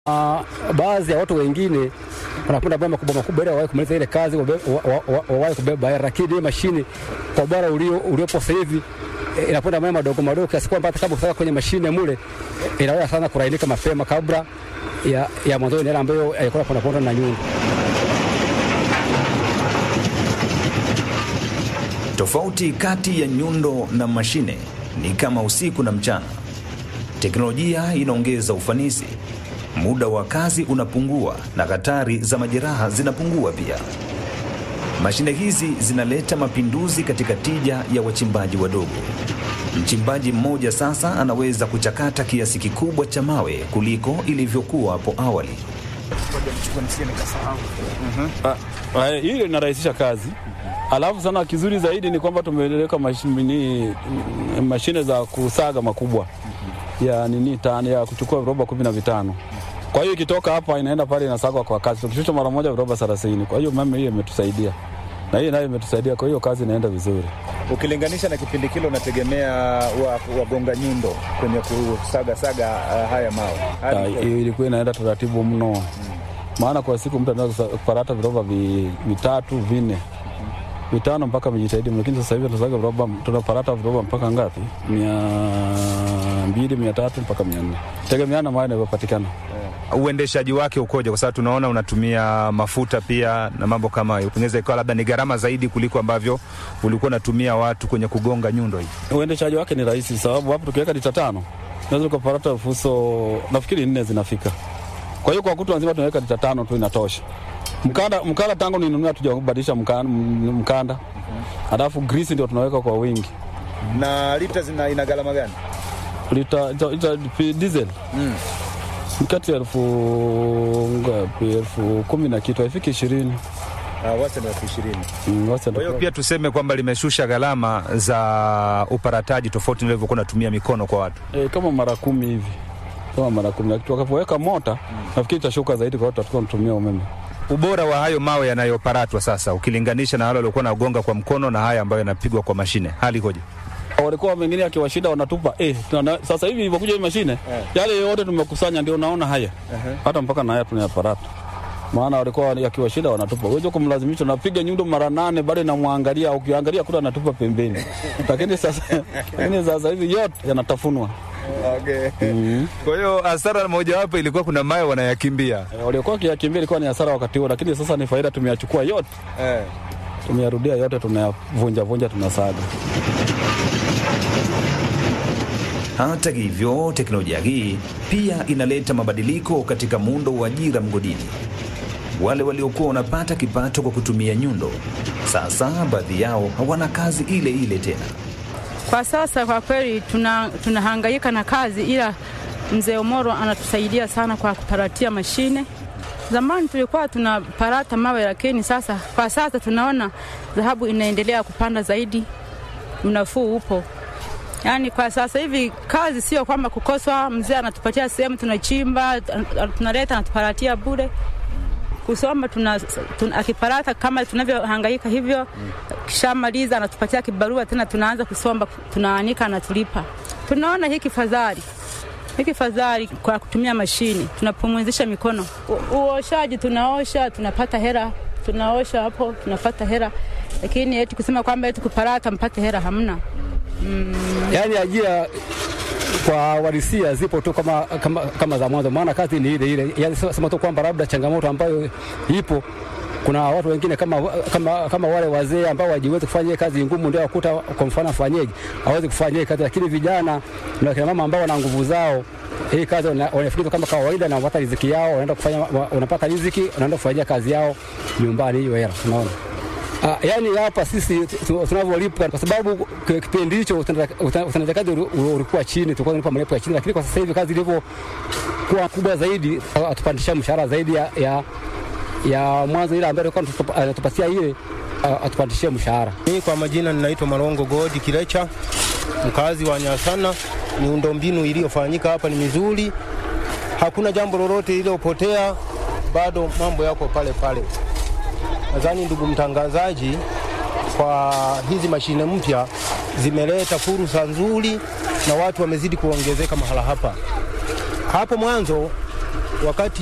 Uh, baadhi ya watu wengine wanapenda boma makubwa makubwa ili wawahi kumaliza ile kazi wawahi kubeba hela, lakini hii mashine kwa bora uliopo sasa hivi inapenda maya madogo madogo kiasi kwamba hata kama ukitaka kwenye mashine mule inaweza sana kulainika mapema kabla ya, ya mwanzoni ile ambayo ilikuwa ponda na nyundo. Tofauti kati ya nyundo na mashine ni kama usiku na mchana. Teknolojia inaongeza ufanisi, muda wa kazi unapungua na hatari za majeraha zinapungua pia. Mashine hizi zinaleta mapinduzi katika tija ya wachimbaji wadogo. Mchimbaji mmoja sasa anaweza kuchakata kiasi kikubwa cha mawe kuliko ilivyokuwa hapo awali. Hilo inarahisisha kazi. Alafu sana kizuri zaidi ni kwamba tumeweka mashine, mashine za kusaga makubwa ya nini tani ya kuchukua viroba kumi na vitano. Kwa hiyo ikitoka hapa inaenda pale inasagwa kwa kasi, tukishusha mara moja viroba thelathini. Kwa hiyo mama, hiyo imetusaidia na hiyo nayo imetusaidia, kwa hiyo kazi inaenda vizuri. Ukilinganisha na kipindi kile, unategemea wagonga wa nyundo kwenye kusaga saga uh, haya mawe. Hiyo ilikuwa inaenda taratibu mno hmm. Maana kwa siku mtu anaweza kuparata viroba vitatu vinne vitano mpaka vijitahidi, lakini sasa hivi tunasaga viroba, tunaparata viroba mpaka ngapi? mia mbili mia tatu mpaka mia nne tegemeana mawe inavyopatikana. Yeah. Uendeshaji wake ukoje? Kwa sababu tunaona unatumia mafuta pia na mambo kama hayo, pengine ikawa labda ni gharama zaidi kuliko ambavyo ulikuwa unatumia watu kwenye kugonga nyundo hii. Uendeshaji wake ni rahisi, sababu hapo tukiweka lita tano naweza kuparata fuso nafikiri nne zinafika. Kwa hiyo kwa kutwa nzima tunaweka lita tano tu inatosha. Mkanda, mkanda tangu ninunua tujabadilisha mkanda, mkanda. Alafu grisi ndio tunaweka kwa wingi. Na lita zina ina gharama gani? Lita, ita, ita, diesel mm. kati ya elfu ngapi, elfu kumi na kitu haifiki ishirini. Uh, wastani elfu ishirini. Mm, Kwa hiyo pia tuseme kwamba limeshusha gharama za uparataji tofauti na ilivyokuwa natumia mikono kwa watu e, kama mara kumi hivi kama mara kumi, lakini tukapoweka mota mm. nafikiri itashuka zaidi kwa watu watakuwa wanatumia umeme ubora wa hayo mawe yanayoparatwa sasa ukilinganisha na wale waliokuwa nagonga kwa mkono na haya ambayo yanapigwa kwa mashine, hali ikoje? Walikuwa wengine akiwashinda wanatupa eh, tuna, sasa hivi ilivyokuja hii mashine yeah. Yale yote tumekusanya ndio unaona haya uh -huh. Hata mpaka na haya tunayaparata, maana walikuwa yakiwashinda wanatupa. Wewe kumlazimisha napiga nyundo mara nane, bado namwangalia, ukiangalia kule anatupa pembeni lakini sasa lakini sasa hivi yote yanatafunwa. Okay. Mm -hmm. Kwa hiyo hasara mojawapo ilikuwa kuna mawe wanayakimbia. E, waliokuwa wakiyakimbia ilikuwa ni hasara wakati huo, lakini sasa ni faida, tumeyachukua yote eh. Tumeyarudia yote, tunayavunja vunja, tunasaga. Hata hivyo, teknolojia hii pia inaleta mabadiliko katika muundo wa ajira mgodini. Wale waliokuwa wanapata kipato kwa kutumia nyundo, sasa baadhi yao hawana kazi ile ile tena. Kwa sasa kwa kweli tunahangaika tuna na kazi, ila mzee Omoro anatusaidia sana kwa kuparatia mashine. Zamani tulikuwa tunaparata mawe, lakini sasa kwa sasa tunaona dhahabu inaendelea kupanda zaidi, unafuu upo. Yaani kwa sasa hivi kazi sio kwamba kukoswa, mzee anatupatia sehemu tunachimba, tunaleta anatuparatia bure kusoma tuna, tuna, akiparata kama tunavyohangaika hivyo, kishamaliza anatupatia kibarua tena, tunaanza kusomba, tunaanika, anatulipa. Tunaona hiki fadhali hiki fadhali kwa kutumia mashine, tunapumzisha mikono. Uoshaji tunaosha, tunapata hera, tunaosha hapo tunapata hera, lakini eti kusema kwamba eti kuparata mpate hera hamna. Mm. Yaani ajira kwa walisia zipo tu kama, kama, kama za mwanzo, maana kazi ni ile ile. Yani sema tu kwamba labda changamoto ambayo ipo, kuna watu wengine kama, kama, kama wale wazee ambao wajiwezi kufanya kazi ngumu, ndio wakuta kwa mfano afanyeje, hawezi kufanya kazi, lakini vijana na kina mama ambao wana nguvu zao hii kazi wanafikiri kama kawaida na wanapata riziki yao, wanaenda kufanya, wanapata riziki, wanaenda kufanyia kazi yao nyumbani, hiyo hela unaona. Uh, yani hapa sisi tunavyolipa kwa sababu kipindi hicho utendaji kazi ulikuwa chini, tulikuwa tunalipa malipo ya chini, lakini kwa sasa hivi kazi ilivyokuwa kubwa zaidi, atupandisha mshahara zaidi ya, ya, ya mwanzo ile ambayo alikuwa anatupatia ile atupandishie mshahara. Mimi kwa majina ninaitwa Malongo Godi Kilecha, mkazi wa Nyasana. Miundombinu iliyofanyika hapa ni mizuri, hakuna jambo lolote lililopotea, bado mambo yako pale pale. Nadhani ndugu mtangazaji, kwa hizi mashine mpya zimeleta fursa nzuri na watu wamezidi kuongezeka mahala hapa. Hapo mwanzo wakati